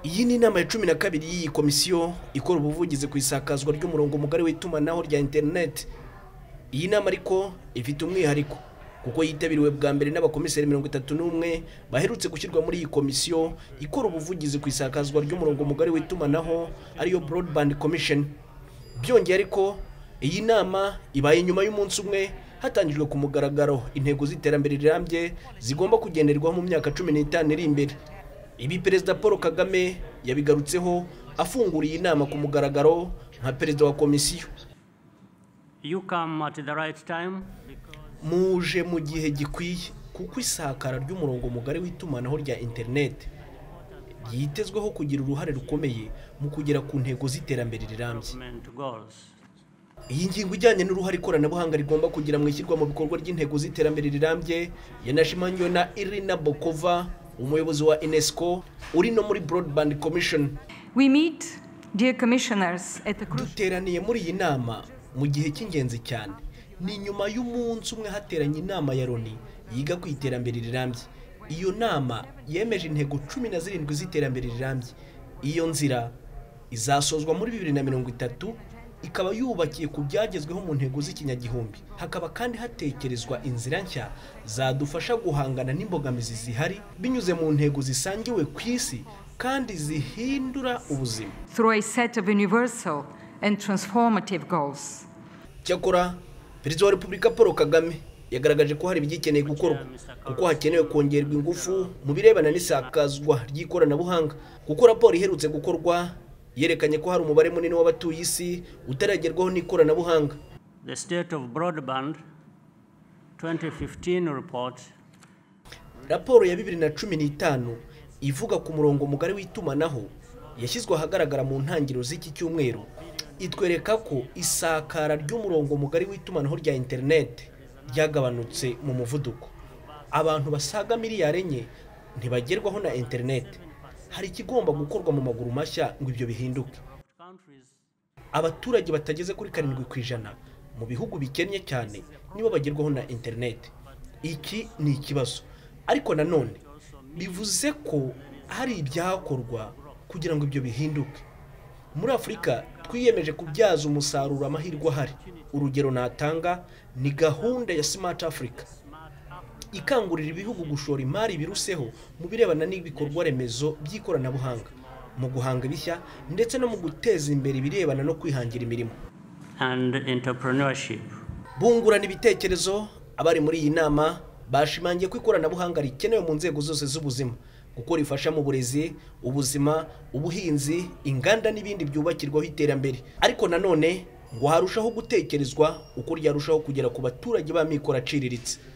iyi ni inama ya cumi na kabiri y'iyi komisiyo ikora ubuvugizi ku isakazwa ry'umurongo mugari w'itumanaho rya interineti iyi nama ariko ifite umwihariko kuko yitabiriwe bwa mbere n'abakomiseri mirongo itatu n'umwe baherutse gushyirwa muri iyi komisiyo ikora ubuvugizi ku isakazwa ry'umurongo mugari w'itumanaho ariyo Broadband Commission byongeye ariko iyi nama ibaye nyuma y'umunsi umwe hatangijwe ku mugaragaro intego z'iterambere rirambye zigomba kugenderwaho mu myaka cumi n'itanu iri imbere ibi perezida paul kagame yabigarutseho afungura iyi nama ku mugaragaro nka perezida wa komisiyo You come at the right time because muje mu gihe gikwiye kuko isakara ry'umurongo mugari w'itumanaho rya interineti ryitezweho kugira uruhare rukomeye mu kugera ku ntego z'iterambere rirambye development goals. iyi ngingo ijyanye n'uruhare ikoranabuhanga rigomba kugira mu ishyirwa mu bikorwa ry'intego z'iterambere rirambye yanashimangiwe na irina bokova umuyobozi wa unesco uri no muri broadband commission We meet, dear commissioners, at a crucial duteraniye muri iyi nama mu gihe cy'ingenzi cyane ni nyuma y'umunsi umwe hateranye inama ya loni yiga ku iterambere rirambye iyo nama yemeje intego cumi na zirindwi z'iterambere rirambye iyo nzira izasozwa muri bibiri na mirongo itatu ikaba yubakiye ku byagezweho mu ntego z'ikinyagihumbi hakaba kandi hatekerezwa inzira nshya zadufasha guhangana n'imbogamizi zihari binyuze mu ntego zisangiwe ku isi kandi zihindura ubuzima through a set of universal and transformative goals. cyakora perezida wa repubulika paul kagame yagaragaje ko hari ibigikeneye gukorwa kuko hakenewe kongerwa ingufu mu birebana n'isakazwa ry'ikoranabuhanga kuko raporo iherutse gukorwa yerekanye ko hari umubare munini w'abatuye isi utaragerwaho n'ikoranabuhanga The state of broadband 2015 report raporo ya bibiri na cumi n'itanu ivuga ku murongo mugari w'itumanaho yashyizwe ahagaragara mu ntangiriro z'iki cyumweru itwereka ko isakara ry'umurongo mugari w'itumanaho rya interineti ryagabanutse mu muvuduko abantu basaga miliyari enye ntibagerwaho na interineti hari ikigomba gukorwa mu maguru mashya ngo ibyo bihinduke countries abaturage batageze kuri karindwi ku ijana mu bihugu bikennye cyane nibo bagerwaho na interineti iki ni ikibazo ariko nanone bivuze ko hari ibyakorwa kugira ngo ibyo bihinduke muri afurika twiyemeje kubyaza umusaruro amahirwe ahari urugero natanga ni gahunda ya smart africa ikangurira ibihugu gushora imari biruseho mu birebana n'ibikorwa remezo by'ikoranabuhanga mu guhanga ibishya ndetse no mu guteza imbere ibirebana no kwihangira imirimo and entrepreneurship. bungurana ibitekerezo abari muri iyi nama bashimangiye ko ikoranabuhanga rikenewe mu nzego zose z'ubuzima kuko rifasha mu burezi ubuzima ubuhinzi inganda n'ibindi byubakirwaho iterambere ariko nanone ngo harushaho gutekerezwa uko ryarushaho kugera ku baturage b'amikoro aciriritse